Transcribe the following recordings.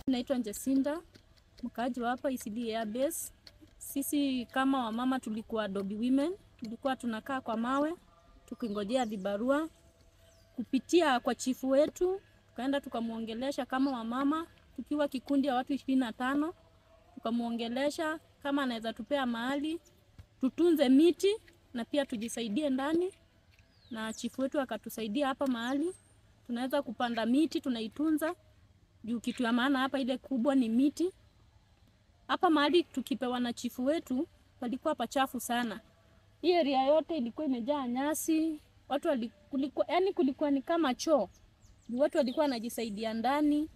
Naitwa Njesinda, mkaaji wa hapa Eastleigh Air Base. Sisi kama wamama tulikuwa Dobi Women, tulikuwa tunakaa kwa mawe tukingojea vibarua. Kupitia kwa chifu wetu, tukaenda tukamwongelesha kama wamama, tukiwa kikundi ya watu ishirini na tano, tukamwongelesha kama anaweza tupea mahali tutunze miti na pia tujisaidie ndani, na chifu wetu akatusaidia hapa mahali tunaweza kupanda miti, tunaitunza juu kitu ya maana hapa ile kubwa ni miti. Hapa mahali tukipewa na chifu wetu palikuwa pachafu sana. Hii area yote ilikuwa imejaa nyasi, watu walikuwa, yani kulikuwa ni kama choo. Juu watu walikuwa wanajisaidia ndani.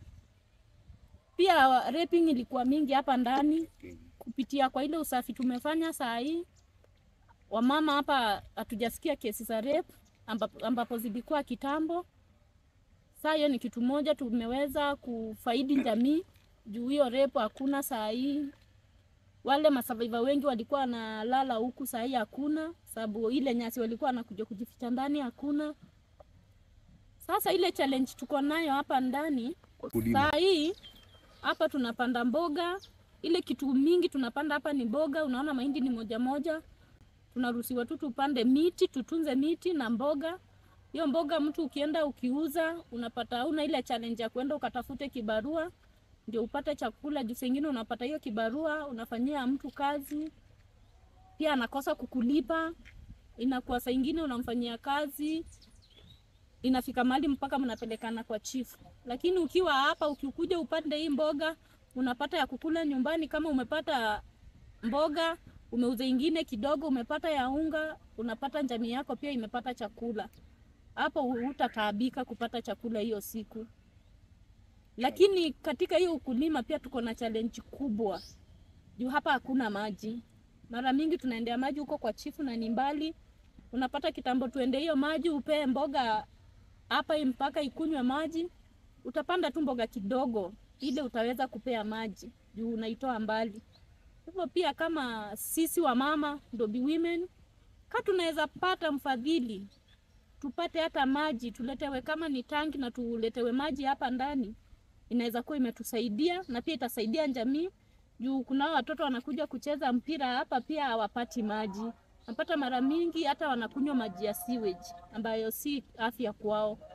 Pia raping ilikuwa mingi hapa ndani. Kupitia kwa ile usafi tumefanya saa hii, wamama hapa hatujasikia kesi za rape ambapo, ambapo zilikuwa kitambo. Saa hiyo ni kitu moja tumeweza kufaidi jamii juu hiyo repo hakuna saa hii. Wale masurvivor wengi walikuwa wanalala huku, saa hii hakuna, sababu ile nyasi walikuwa wanakuja kujificha ndani hakuna. Sasa ile challenge tuko nayo hapa ndani saa hii, hapa tunapanda mboga, ile kitu mingi tunapanda hapa ni mboga. Unaona mahindi ni moja moja, tunaruhusiwa tu tupande miti, tutunze miti na mboga hiyo mboga mtu ukienda ukiuza unapata, una ile challenge ya kwenda ukatafute kibarua ndio upate chakula. Juu sengine unapata hiyo kibarua unafanyia mtu kazi, pia anakosa kukulipa. Inakuwa saa ingine unamfanyia kazi, inafika mahali mpaka mnapelekana kwa chifu. Lakini ukiwa hapa, ukikuja upande hii mboga unapata ya kukula nyumbani. Kama umepata mboga umeuza ingine kidogo, umepata ya unga, unapata jamii yako pia imepata chakula hapo hutataabika kupata chakula hiyo siku. Lakini katika hiyo ukulima pia tuko na challenge kubwa juu hapa hakuna maji. Mara mingi tunaendea maji huko kwa chifu na ni mbali, unapata kitambo tuende hiyo maji upee mboga hapa mpaka ikunywe maji, utapanda tu mboga kidogo ile utaweza kupea maji juu unaitoa mbali. Hivyo pia kama sisi wamama Dobi Women, ka tunaweza pata mfadhili tupate hata maji tuletewe, kama ni tangi na tuletewe maji hapa ndani, inaweza kuwa imetusaidia na pia itasaidia jamii, juu kuna watoto wanakuja kucheza mpira hapa pia hawapati maji, napata mara mingi hata wanakunywa maji ya sewage ambayo si afya kwao.